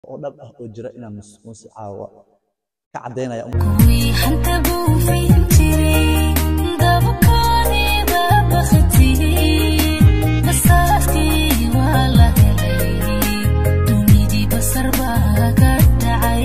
oo dhab ah oo jira inaan musmuusi caawa ka caddaynaya kuwii xanta buufin jiray dabkaaniba bakhtiye basaastii waa la helay dunidii basar baa ka dhacay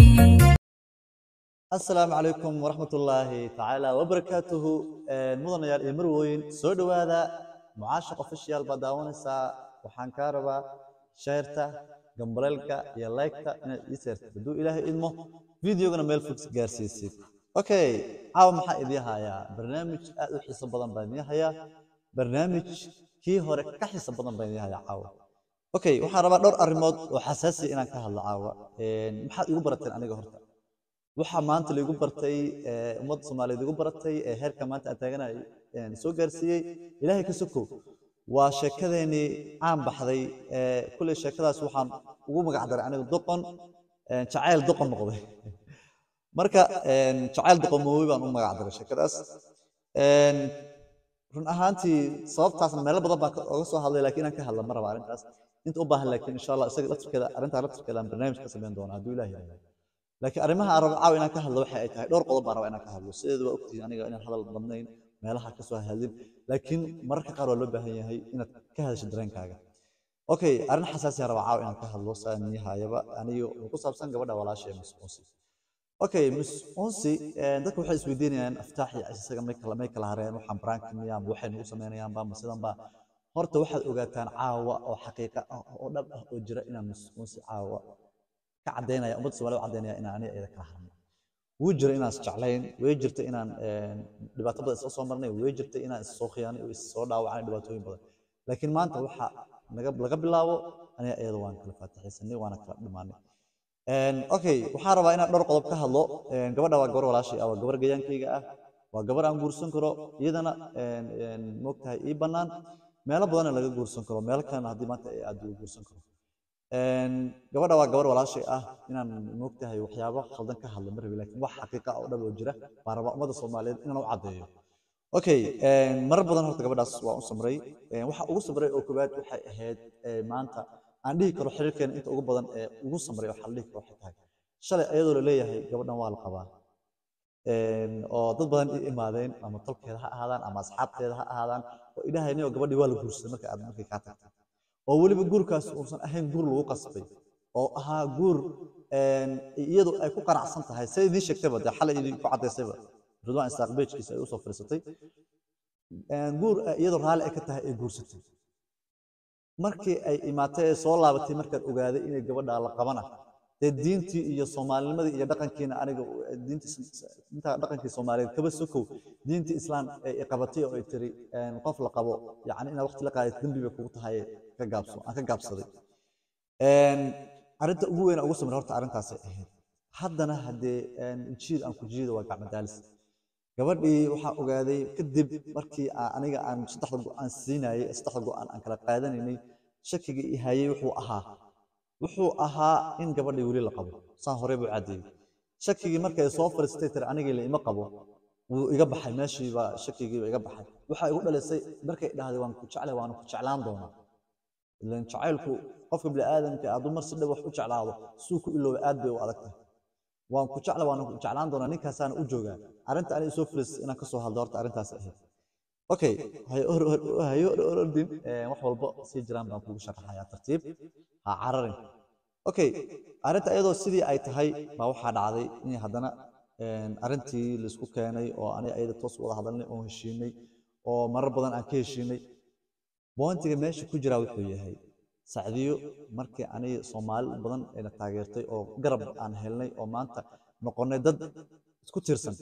asalaamu calaykum waraxmatullaahi tacaala wabarakaatuhu mudanayaal iyo marwooyin soo dhowaada mucaashiq official baad daawanaysaa waxaan kaa rabaa sheerta gambaleelka iyo laygta inaad ii seertid hadduu ilaahay idmo videogana meel fog gaarsiisid okay caawa maxaa idii hayaa barnaamij aad u xiiso badan baan idii hayaa barnaamij kii hore ka xiiso badan baan idii hayaa caawa okay waxaan rabaa dhowr arrimood oo xasaasiya inaan ka hadlo caawa maxaad igu barateen aniga horta waxaa maanta laigu bartay ummadda soomaaliyeed igu baratay ee heerka maanta aan taaganahay soo gaarsiiyey ilaahay ka sokow waa sheekadeenii caan baxday kulley sheekadaas waxaan ugu magac daray aniga doqon jacayl doqon noqday marka jacayl doqon moowi baan u magac daray sheekadaas run ahaantii sababtaas meelo badan baan oga soo hadlay laakiin inaan ka hadla ma raba arrintaas inta u baahan laakiin insha allah isaga laftirkeeda arrintaa laftirkeeda aan barnaamij ka samayn doona hadduu ilaah yidhahdo laakiin arrimaha aan rabo caawa inaan ka hadlo waxa ay tahay dhowr qodob baan rabaa inaan ka hadlo sideedu waa ogtihiin aniga inaan hadal badnayn meelaha ka soo hadlin laakiin mararka qaar waa loo baahan yahay inaad ka hadasho dareenkaaga okay arrin xasaasi aan rabaa caawa inaan ka hadlo saan niyahayaba aniyo ku saabsan gabadha walaasha ee miss unsi okay miss unsi dadka waxay isweydiinayaan aftaax iyo isaga may kala may kala hareen waxaan baraanka miyaan waxay nagu sameynayaan baa ma sidan baa horta waxaad ogaataan caawa oo xaqiiqa ah oo dhab ah oo jira inaan miss unsi caawa ka caddaynaya ummadda soomaalida u caddaynaya inaan aniga iyada kala harnay wuu jira inaan isjeclayn way jirta inaan dhibaato badan isla soo marnay way jirta inaan is soo khiyaanay oo is soo dhaawacnay dhibaatooyin badan laakiin maanta waxa naga laga bilaabo aniga iyada waan kala faatixaysanay waana kala dhimaanay okay waxaan rabaa inaan dhowr qodob ka hadlo gabadha waa gabar walaashay ah waa gabar gayaankayga ah waa gabar aan guursan karo iyadana moogtahay ii bannaan meelo badanna laga guursan karo meelo kalena haddii maanta aad ugu guursan karo gabadha waa gabar walaashay ah inaan moogtahay waxyaabo khaldan ka hadla ma rabi laakiin wax xaqiiqa oo dhab oo jira baan rabaa ummadda soomaaliyeed inaan u caddeeyo okay marar badan horta gabadhaas waa u samray waxa ugu samray oo koowaad waxay ahayd maanta aan dhihi karo xiriirkeena inta ugu badan ee ugu samray waxaa la dhihi karo waxay tahay shalay ayadoo la leeyahay gabadhan waa la qabaa oo dad badan i imaadeen ama tolkeeda ha ahaadaan ama asxaabteeda ha ahaadaan oo idhahayni oo gabadhii waa la guursaday marka aad markay kaa tagtay oo weliba guurkaas uusan ahayn guur lagu qasbay oo ahaa guur iyadu ay ku qanacsan tahay say idiin sheegtayba dee xalay idin ku caddaysayba ridwaan isaaq beejkiisa ay usoo fadhiisatay guur iyadoo raalli ay ka tahay ay guursatay markii ay imaatay ee soo laabatay markaad ogaaday inay gabadha la qabana dee diintii iyo soomaalinimadii iyo dhaqankiina aniga diinta dhaqankii soomaaliyeed kaba sokow diintii islaam ay qabatay oo ay tiri qof la qabo yacni inaad waqti la qaadid dembi bay kugu tahay ka gaabso aan ka gaabsaday arrinta ugu weyn ugu samray horta arrintaasay ahayd haddana haddee jiid aan ku jiido waa gacmadaalis gabadhii waxaa ogaaday kadib markii aniga aan saddexda go'aan siinayay saddexda go'aan aan kala qaadanaynay shakigii i hayay wuxuu ahaa wuxuu ahaa in gabadhii weli la qabo saan horey buu caddeeyey shakigii markay soo fadhiistay tiri anigii la ima qabo wuu iga baxay meeshiiba shakigiiba iga baxay waxaa igu dhalisay markay dhahday waan ku jeclay waana ku jeclaan doonaa ilan jacaylku qofka bini'aadamka hadduu mar si dhab wax u jeclaado suu ku ilooba aad bay u adag tahay waan ku jecla waana ku jeclaan doonaa ninkaasaana u joogaa arrinta aniga soo fadhiistay inaan ka soo hadlo horta arrintaas ahayd okay hayo ordin wax walba sii jiraan baan kugu sharaxayaa tartiib ha cararin okay arrinta iyadoo sidii ay tahay baa waxaa dhacday in haddana arrintii laisku keenay oo aniga iyada toos wada hadalnay oo heshiinay oo marar badan aan ka heshiinay boontiga meesha ku jiraa wuxuu yahay sacdiyo markii aniga soomaali badan ayna taageertay oo garab aan helnay oo maanta noqonnay dad isku tiirsan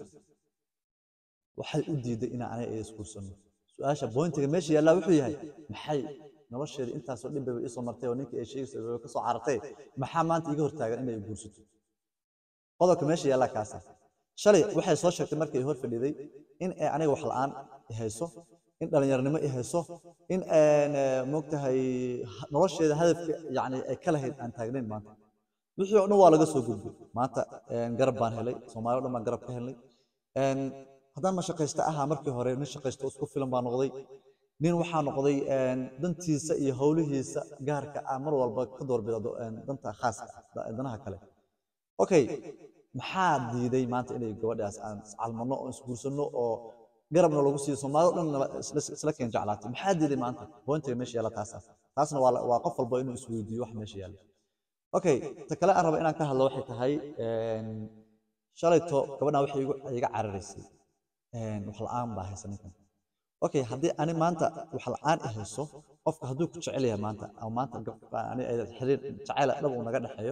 waxay u diiday inaan aniga iyada isguursanno su-aasha boontiga meesha yaallaa wuxuu yahay maxay nolosheeda intaasoo dhib bay isoo martay oo ninkii ay sheegaysa ka soo carartay maxaa maanta iga hortaagan inay guursato qodobka meesha yaallaa kaasa shalay waxay soo sheegtay markay hor fadhiday in ay aniga wax la'aan i hayso in dhallinyarnimo i hayso in moogtahay nolosheeda hadafka yacni ay ka lahayd aan taagnayn maanta wixii oo dhan waa laga soo gudbay maanta garab baan helay soomaali o dhan baan garab ka helnay haddaan ma shaqaysta ahaa markii hore nin shaqaysto isku filan baa noqday nin waxaa noqday een, dantiisa iyo howlihiisa gaarka ah mar walba ka doorbida do- een, danta khaaska ah da- danaha kale okay maxaa diiday maanta inay gabadhaas aan iscalmano oo isguursano oo garabna lagu siiyo soomaalida dhan nala- isla isla keen jeclaatay maxaa diiday maanta pointiga meesha yaalla taas ah taasna waa la- waa qof walba inuu isweydiiyo wax meesha yaalla okay ta kale aan raba inaan ka hadlo waxay tahay een, shalayto gabadhan waxay igu iga cararaysay een, wax la'aan baa haysa ninkan okay haddii ani maanta wax la'aan i hayso qofka hadduu ku jecel yahay maanta ama maanta gab- ani ayada xiriir jacayl dhab uu naga dhexeeyo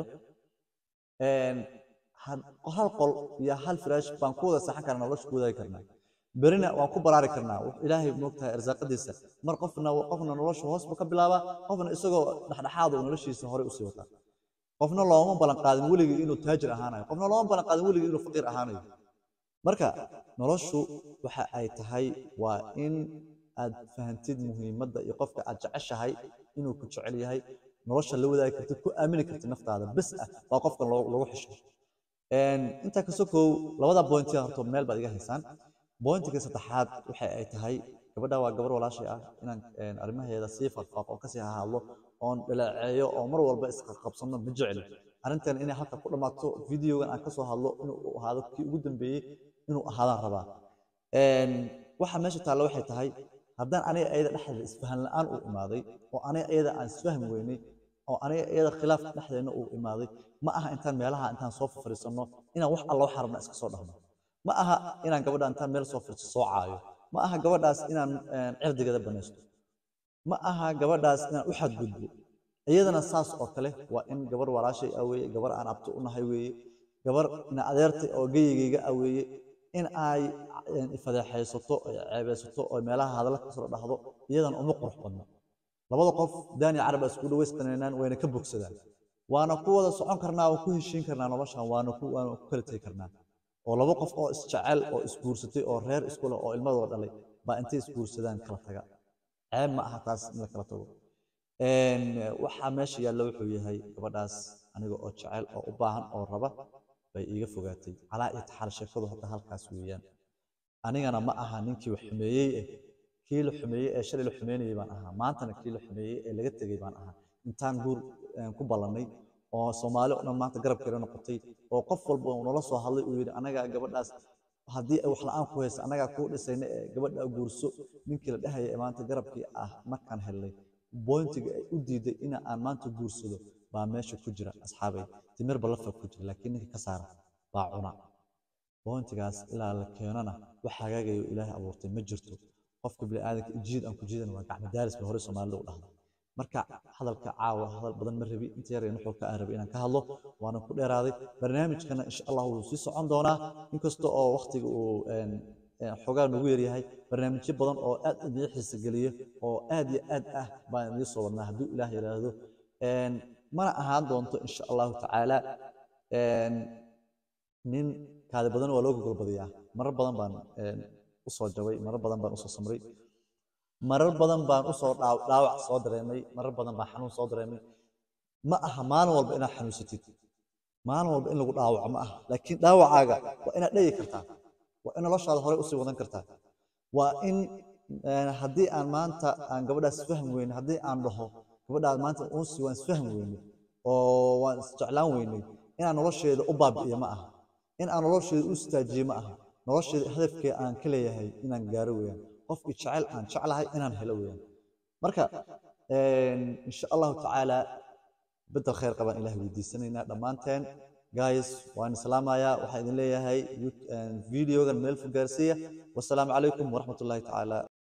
een, had- hal qol iyo hal firaash baan ku wada saxan karnaa nolosha ku wadaagi karnaa berina waan ku baraari karnaa wax ilaahay moogtahay arsaaqadiisa mar qofna qofna nolosha hoos buu ka bilaabaa qofna isagoo dhexdhexaad uu noloshiisa horey usii wataa qofna looma ballan qaadin weligii inuu taajir ahaanayo qofna looma ballan qaadin weligii inuu faqiir ahaanayo marka noloshu waxa ay tahay waa in aad fahantid muhiimadda iyo qofka aad jeceshahay inuu ku jecel yahay nolosha la wadaagi kartid ku aamini kartid naftaada bes ah waa qofka loo- lagu xisho Een, intaa ka sokow labada bointiga horto meel baad iga haysaan bointiga saddexaad waxa ay tahay gabadha waa gabar walaashay ah inaan een, arrimaheeda sii farfaaqo oo kasii hadlo oon dhaleeceeyo oo mar walba isqabsano ma jecli arrintan inay halka ku dhammaato videogan aan kasoo hadlo inuu ahaado kii ugu dambeeyey inuu ahaadaan rabaa Een, waxa meesha taalla waxay tahay haddaan aniga iyada dhexdeeda isfahan la'aan uu imaaday oo aniga iyada aan isfahmi weynay oo aniga iyada khilaaf dhexdeena uu imaaday ma aha intaan meelaha intaan soo fariisanno inaan wax alla waxa rabna iska soo dhahno ma aha inaan gabadha intaan meel soo fariisto soo caayo ma aha gabadhaas inaan een, cirdigeeda banaysto ma aha gabadhaas inaan u xadgudbo iyadana saas oo kale waa in gabar walaashay ah weeye gabar aan abto u nahay weeye gabar ina adeertay oo geyigayga ah weeye in ay een, ifadeexaysato oo ceebeysato oo meelaha hadalla kasoo dhahdo iyadana uma qurux badno labada qof daani carab isku dhaweystanaynaan wayna ka bogsadaan waana ku wada socon karnaa oo ku heshiin karnaa noloshan waana ku waana ku kala tegi karnaa oo laba qof oo isjecel oo isguursatay oo reer isku leh oo ilmadooda dhalay baa intay isguursadaan kala taga ceeb ma aha taas in la kala tago Een, waxaa meesha yaalla wuxuu yahay gabadhaas aniga oo jecel oo u baahan oo raba bay iiga fogaatay calaa iyo taxaal sheekadu hadda halkaas weeyaan anigana ma aha ninkii wax xumeeyey eh kii la xumeeyey ee shalay la xumeynayay baan ahaa maantana kii la xumeeyey ee laga tegey baan ahaa intaan guur een, ku ballannay oo soomaali oo dhan maanta garabkeeda noqotay oo qof walba uu nala soo hadlay uu yidhi anagaa gabadhaas haddii ay wax la'aan ku haysa anagaa kuu dhisayna ee gabadha guurso ninkii la dhahaya ee maanta garabkii ah markaan helnay bointiga ay u diiday ina aan maanta guursado baa meesha ku jira asxaabay timir balafa ku jira laakiin ninka ka saara baa cuna bointigaas ilaa la keenona wax hagaagayo ilaahay abuurtay ma jirto qofka bini'aadanka jiid aan ku jiidan waa gacmo daaris ba hore soomaalida u dhahda marka hadalka caawa hadal badan ma rabi inta yar ee nuxurka aan rabi inaan ka hadlo waana ku dheeraaday barnaamijkana insha allah wuu sii socon doonaa inkasta oo waqtiga uu een, een, xoogaa nagu yaryahay barnaamijyo badan oo aad idin xiisa geliya oo aad iyo aad ah baan idiin soo wadnaa hadduu ilaah yidhaahdo Een, mana ahaan doonto insha allahu tacaala een, nin kaadi badan waa loo gogolbadiyaa marar badan baan een, usoo jabay marar badan baan usoo samray marar badan baan usoo dhaaw- dhaawac soo dareemay marar badan baan xanuun soo dareemay ma aha maalin walba inaad xanuunsatid maalin walba in lagu dhaawaco ma aha laakiin dhaawacaaga waa inaad dhegi kartaa waa in noloshaada horey usii wadan kartaa waa in een, haddii aan maanta aan gabadhaas fahmi weyne haddii aan dhaho gabadhaas maanta unsi waan isfahmi weyne oo waan isjeclaan weynay inaan nolosheeda u baabi'iyo ma aha in aan nolosheeda u istaajiyo ma aha nolosheeda hadafkee aan ka leeyahay inaan gaaro weeyaan qofkii jecel aan jeclahay inaan helo weeyaan marka een, insha allahu tacaala bedel khayr qabaan ilaah weydiisanaynaa dhammaanteen guys waan islaamayaa waxaan idin leeyahay videogan meel fog gaarsiiya wasalaamu calaykum waraxmatullaahi tacaala